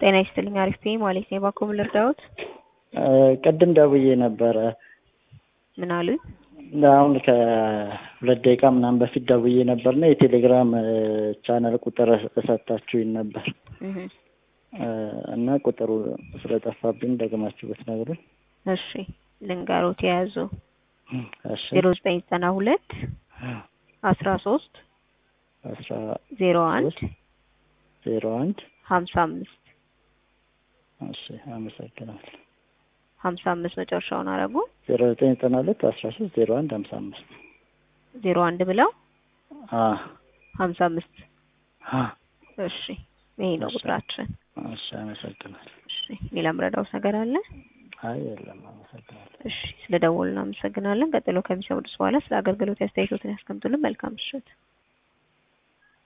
ጤና ይስጥልኝ። አሪፍ ነኝ ማለት ነው። እባክዎ ምን ልርዳዎት? ቅድም ደውዬ ነበረ። ምን አሉኝ? አሁን ከሁለት ደቂቃ ምናምን በፊት ደውዬ ነበርና የቴሌግራም ቻናል ቁጥር ሰጥታችሁኝ ነበር እህ እና ቁጥሩ ስለጠፋብኝ ደግማችሁ ብትነግሩኝ። እሺ ልንገሮት የያዙ እሺ ዜሮ ዘጠኝ ዘጠና ሁለት አስራ ሶስት አስራ ዜሮ አንድ ዜሮ አንድ ሀምሳ አምስት እሺ አመሰግናለሁ። ሀምሳ አምስት መጨረሻውን አረጉ ዜሮ ዘጠኝ ዘጠና ሁለት አስራ ሶስት ዜሮ አንድ ሀምሳ አምስት ዜሮ አንድ ብለው አ ሀምሳ አምስት አ እሺ ይሄ ነው እሺ። ቁጥራችን። እሺ አመሰግናለሁ። እሺ ሌላ ምረዳውስ ነገር አለ? አይ የለም አመሰግናለሁ። እሺ ስለ ደወሉ እናመሰግናለን። ቀጥሎ ከሚሰሙት በኋላ ስለ አገልግሎት አስተያየቶትን ያስቀምጡልን። መልካም ምሽት።